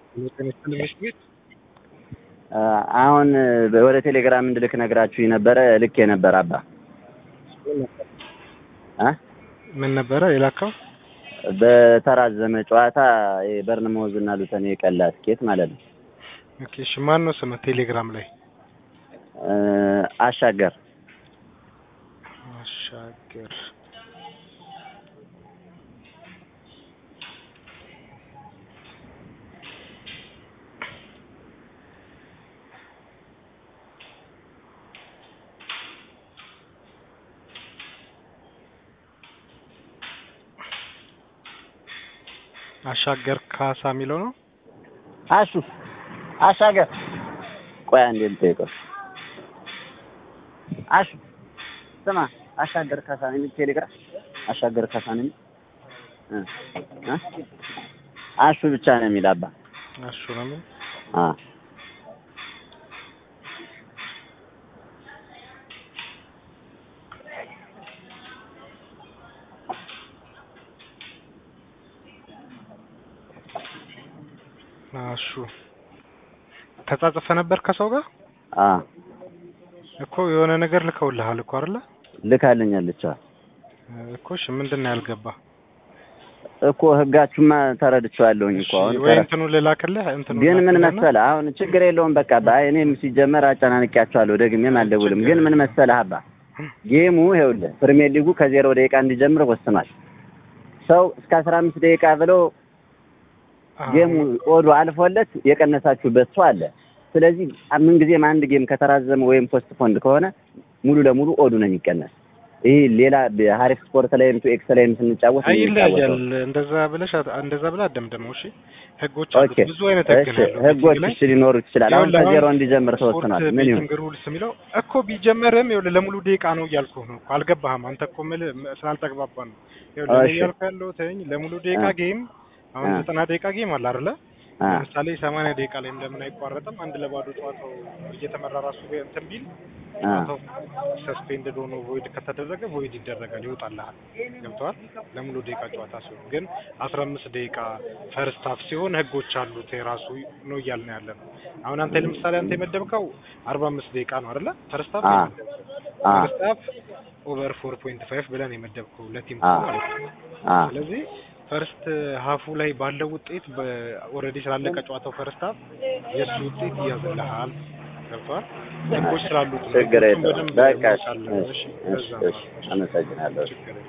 አሁን ወደ ቴሌግራም እንድልክ ነግራችሁ ነበረ። ልክ የነበረ አባ እ ምን ነበረ የላከው? በተራዘመ ጨዋታ የበርንማውዝ እና ሉተን የቀላ ትኬት ማለት ነው። ኦኬ እሺ፣ ማን ነው ስምህ ቴሌግራም ላይ? እ አሻገር አሻገር አሻገር ካሳ የሚለው ነው። አሹ አሻገር ቆይ አንዴ ልጠይቀው። አሹ ስማ አሻገር ካሳ ነው የሚል ቴሌግራም አሻገር ካሳ ነው የሚል እ እ አሹ ብቻ ነው የሚል አባ አሹ ነው የሚል አ አሹ ተጻጽፈ ነበር ከሰው ጋር አ እኮ የሆነ ነገር ልከውልሃል እኮ አይደለ? ልካልኛለች። እኮ እሺ፣ ምንድን ነው ያልገባ? እኮ ህጋችሁማ ተረድቼዋለሁኝ እኮ አሁን ወይ እንትኑ ልላክልህ እንትኑ ግን ምን ላክልህና- መሰለህ አሁን ችግር የለውም በቃ ባይ እኔም ሲጀመር አጨናንቄያቸዋለሁ ደግሜም አልደውልም ግን ምን መሰለህ አባ ጌሙ ይኸውልህ ፕሪሚየር ሊጉ ከዜሮ ደቂቃ እንዲጀምር ወስኗል ሰው እስከ አስራ አምስት ደቂቃ ብለው አዎ። ጌሙ ኦዱ አልፎለት የቀነሳችሁበት ሰው አለ ስለዚህ ምን ጊዜም አንድ ጌም ከተራዘመ ወይም ፖስት ፖንድ ከሆነ ሙሉ ለሙሉ ኦዱ ነው የሚቀነስ ይህ ሌላ ሀሪፍ ስፖርት ላይም ቱ ኤክስ ላይም ስንጫወት አይ የምንጫወተው ይለያያል። እንደዛ ብለሽ አት- እንደዛ ብለህ አትደምድመው። እሺ ህጎች አሉት። ኦኬ ብዙ አይነት ህግ እሺ ነው ያለው። ህጎች በዚህ ላይ እሺ ሊኖሩ ይችላል አሁን ይኸውልህ ከዜሮ አሁን እንዲጀምር ስፖርት ተወስኗል ምን ይሁን ቤቲንግ ሩልስ የሚለው እኮ ቢጀመርም ይኸውልህ ለሙሉ ደቂቃ ነው እያልኩህ ነው እኮ አልገባህም። አንተ እኮ የምልህ ም- ስላልተግባባን ነው። ይኸውልህ እኔ እሺ። እያልኩህ ያለሁት ለሙሉ ደቂቃ አ። ጌም አሁን አ። ዘጠና ደቂቃ ጌም አለ አይደለ? አ ለምሳሌ ሰማንያ ደቂቃ ላይ ለምን አይቋረጥም? አንድ ለባዶ ጨዋታው እየተመራ ራሱ እንትን ቢል አ ጨዋታው ሰስፔንድድ ሆኖ ቮይድ ከተደረገ ቮይድ ይደረጋል፣ ይወጣልሃል። ገብተዋል። ለሙሉ ደቂቃ ጨዋታ ሲሆን ግን አስራ አምስት ደቂቃ ፈርስት ሀፍ ሲሆን ህጎች አሉት የራሱ ነው እያልን ያለ ነው። አሁን አንተ ለምሳሌ አንተ የመደብከው አርባ አምስት ደቂቃ ነው አይደለ? ፈርስት ሀፍ አ አ ፈርስት ሀፍ ኦቨር ፎር ፖይንት ፋይቭ ብለን የመደብከው ለቲም አ ማለት ነው። አ ስለዚህ ፈርስት ሀፉ ላይ ባለው ውጤት ኦልሬዲ ስላለቀ ጨዋታው ፈርስት ሀፍ የእሱ ውጤት ይያዝልሃል። ገብተዋል። ህጎች ስላሉት ነው። ችግር ህጎቹን የለውም በደንብ በቃ ማወቅ እሺ አለብህ። እሺ እሺ፣ እሺ በዛ ነው። እሺ አመሰግናለሁ ችግር የለም።